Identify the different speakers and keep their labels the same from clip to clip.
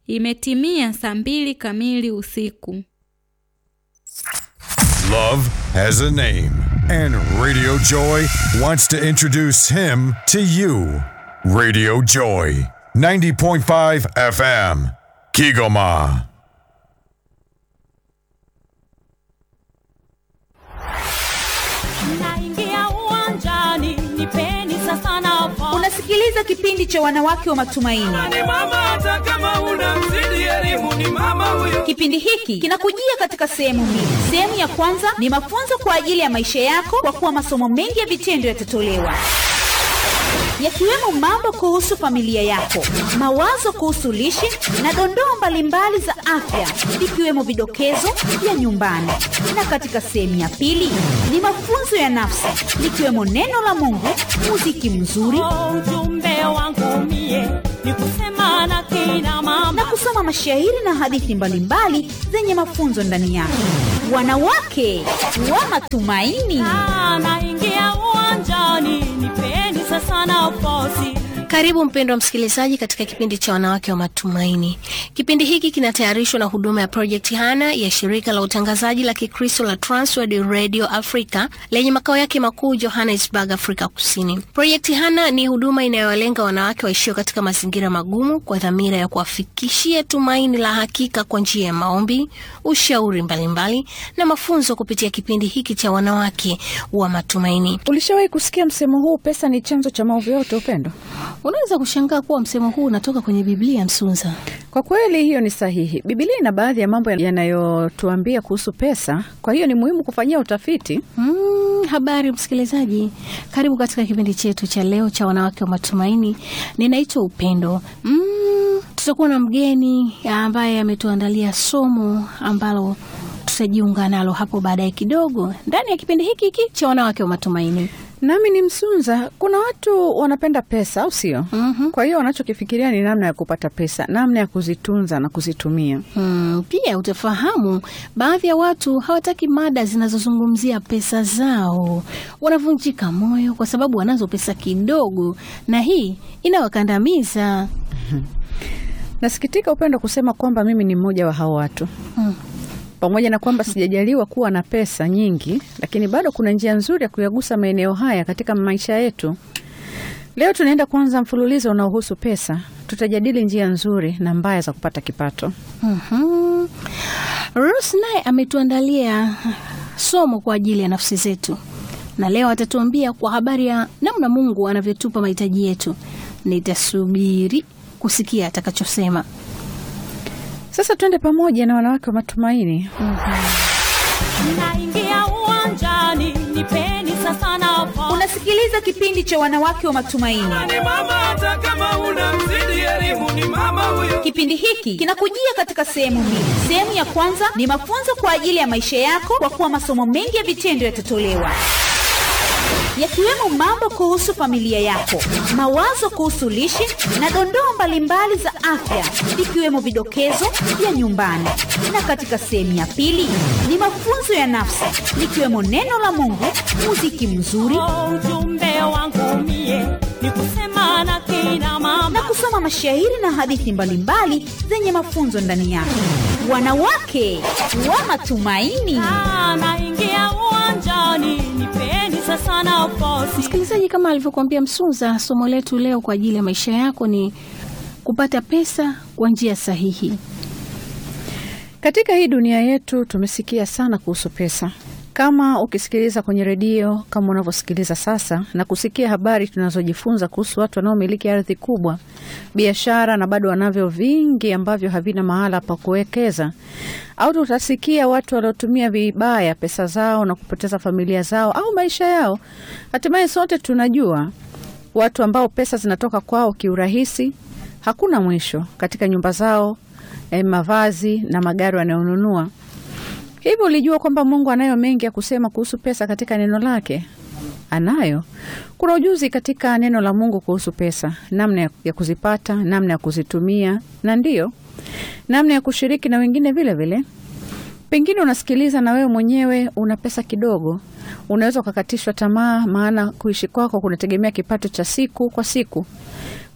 Speaker 1: Imetimia saa mbili kamili usiku.
Speaker 2: Love has a name, and Radio Joy wants to introduce him to you. Radio Joy, 90.5 FM, Kigoma.
Speaker 3: Naingia uwanjani, nipeni sasa nafasi.
Speaker 4: Unasikiliza kipindi cha wanawake wa matumaini.
Speaker 5: ni mama hata kama una mzidi elimu ni mama huyo
Speaker 4: Kipindi hiki kinakujia katika sehemu mbili. Sehemu ya kwanza ni mafunzo kwa ajili ya maisha yako, kwa kuwa masomo mengi ya vitendo yatatolewa yakiwemo mambo kuhusu familia yako, mawazo kuhusu lishe na dondoo mbalimbali za afya, ikiwemo vidokezo vya nyumbani. Na katika sehemu ya pili ni mafunzo ya nafsi, likiwemo neno la Mungu, muziki mzuri
Speaker 3: Oh, ujumbe wangu mie ni kusema na kina
Speaker 4: na
Speaker 3: mama
Speaker 4: kusoma mashairi na hadithi mbalimbali zenye mafunzo ndani yake. Wanawake wa matumaini.
Speaker 3: Ah, naingia uwanjani, nipeni sasa nafasi.
Speaker 6: Karibu mpendwa msikilizaji katika kipindi cha wanawake wa matumaini. Kipindi hiki kinatayarishwa na huduma ya Project Hana ya shirika la utangazaji la Kikristo la Transworld Radio Africa lenye makao yake makuu Johannesburg, Afrika Kusini. Project Hana ni huduma inayowalenga wanawake waishio katika mazingira magumu kwa dhamira ya kuwafikishia tumaini la hakika kwa njia ya maombi, ushauri mbalimbali na mafunzo kupitia kipindi hiki cha wanawake wa matumaini.
Speaker 7: Ulishawahi kusikia msemo huu, pesa ni chanzo cha maovu yote, Upendo?
Speaker 6: Unaweza kushangaa kuwa msemo huu unatoka kwenye Biblia, Msunza.
Speaker 7: Kwa kweli hiyo ni sahihi. Biblia ina baadhi ya mambo yanayotuambia kuhusu pesa, kwa hiyo ni muhimu kufanyia utafiti.
Speaker 6: Mm, habari msikilizaji, karibu katika kipindi chetu cha leo cha wanawake wa matumaini. Ninaitwa Upendo. Mm, tutakuwa na mgeni ambaye ametuandalia somo ambalo tutajiunga nalo hapo baadaye kidogo ndani ya kipindi hiki hiki cha wanawake wa matumaini.
Speaker 7: Nami ni Msunza. Kuna watu wanapenda pesa, au sio?
Speaker 6: Mhm.
Speaker 7: Kwa hiyo wanachokifikiria ni namna ya kupata pesa, namna ya kuzitunza na kuzitumia.
Speaker 6: Hmm, pia utafahamu baadhi ya watu hawataki mada zinazozungumzia pesa zao. Wanavunjika moyo kwa sababu wanazo pesa kidogo, na hii inawakandamiza.
Speaker 7: Nasikitika Upendo kusema kwamba mimi ni mmoja wa hao watu.
Speaker 6: Hmm.
Speaker 7: Pamoja na kwamba sijajaliwa kuwa na pesa nyingi, lakini bado kuna njia nzuri ya kuyagusa maeneo haya katika maisha yetu. Leo tunaenda kuanza mfululizo unaohusu pesa. Tutajadili njia nzuri na mbaya za kupata kipato.
Speaker 6: Mhm. Rose naye ametuandalia somo kwa ajili ya nafsi zetu, na leo atatuambia kwa habari ya namna Mungu anavyotupa mahitaji yetu. Nitasubiri kusikia atakachosema.
Speaker 7: Sasa twende pamoja na wanawake wa matumaini.
Speaker 3: Naingia uwanjani, nipeni sasa nafasi.
Speaker 4: Unasikiliza kipindi cha wanawake wa matumaini.
Speaker 5: ni mama hata kama una mzidi elimu ni mama huyo
Speaker 4: Kipindi hiki kinakujia katika sehemu mbili. Sehemu ya kwanza ni mafunzo kwa ajili ya maisha yako, kwa kuwa masomo mengi ya vitendo yatatolewa yakiwemo mambo kuhusu familia yako, mawazo kuhusu lishe na dondoo mbalimbali za afya, ikiwemo vidokezo vya nyumbani. Na katika sehemu ya pili ni mafunzo ya nafsi, likiwemo neno la Mungu, muziki mzuri
Speaker 3: Oh, ujumbe wangu mie ni kusema na kina
Speaker 4: na
Speaker 3: mama
Speaker 4: kusoma mashairi na hadithi mbalimbali zenye mafunzo ndani yake. Wanawake wa matumaini.
Speaker 3: Ah, naingia uwanjani, nipeni sasa nafasi.
Speaker 6: Msikilizaji, kama alivyokuambia Msunza, somo letu leo kwa ajili ya maisha yako ni kupata pesa kwa njia sahihi.
Speaker 7: Katika hii dunia yetu tumesikia sana kuhusu pesa. Kama ukisikiliza kwenye redio kama unavyosikiliza sasa na kusikia habari tunazojifunza kuhusu watu wanaomiliki ardhi kubwa, biashara na bado wanavyo vingi ambavyo havina mahala pa kuwekeza, au tutasikia watu waliotumia vibaya pesa zao na kupoteza familia zao au maisha yao. Hatimaye sote tunajua watu ambao pesa zinatoka kwao kiurahisi, hakuna mwisho katika nyumba zao, eh, mavazi na magari wanayonunua. Hivyo ulijua kwamba Mungu anayo mengi ya kusema kuhusu pesa katika neno lake? Anayo. Kuna ujuzi katika neno la Mungu kuhusu pesa, namna ya- ya kuzipata, namna ya kuzitumia, na ndiyo namna ya kushiriki na wengine vile vile. Pengine unasikiliza na wewe mwenyewe una pesa kidogo, unaweza ukakatishwa tamaa, maana kuishi kwako kunategemea kipato cha siku kwa siku.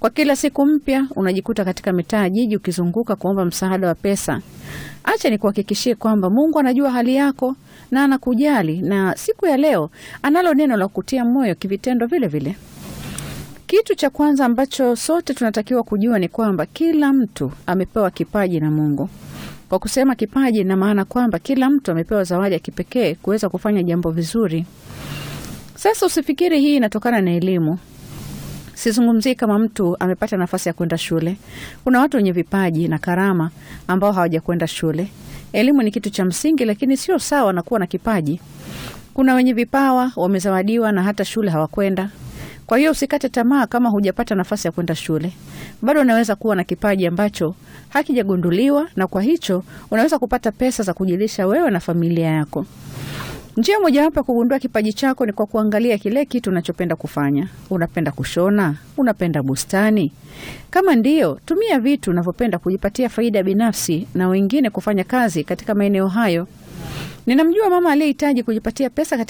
Speaker 7: Kwa kila siku mpya unajikuta katika mitaa ya jiji ukizunguka kuomba msaada wa pesa. Acha nikuhakikishie kwamba Mungu anajua hali yako na anakujali, na siku ya leo analo neno la kutia moyo kivitendo vile vile. Kitu cha kwanza ambacho sote tunatakiwa kujua ni kwamba kila mtu amepewa kipaji na Mungu. Kwa kusema kipaji, na maana kwamba kila mtu amepewa zawadi ya kipekee kuweza kufanya jambo vizuri. Sasa usifikiri hii inatokana na elimu. Sizungumzii kama mtu amepata nafasi ya kwenda shule. Kuna watu wenye vipaji na karama ambao hawajakwenda shule. Elimu ni kitu cha msingi, lakini sio sawa na kuwa na kipaji. Kuna wenye vipawa wamezawadiwa na hata shule hawakwenda. Kwa hiyo usikate tamaa kama hujapata nafasi ya kwenda shule. Bado unaweza kuwa na kipaji ambacho hakijagunduliwa, na kwa hicho unaweza kupata pesa za kujilisha wewe na familia yako. Njia mojawapo ya kugundua kipaji chako ni kwa kuangalia kile kitu unachopenda kufanya. Unapenda kushona? Unapenda bustani? Kama ndiyo, tumia vitu unavyopenda kujipatia faida binafsi na wengine kufanya kazi katika maeneo hayo. Ninamjua mama aliyehitaji kujipatia pesa katika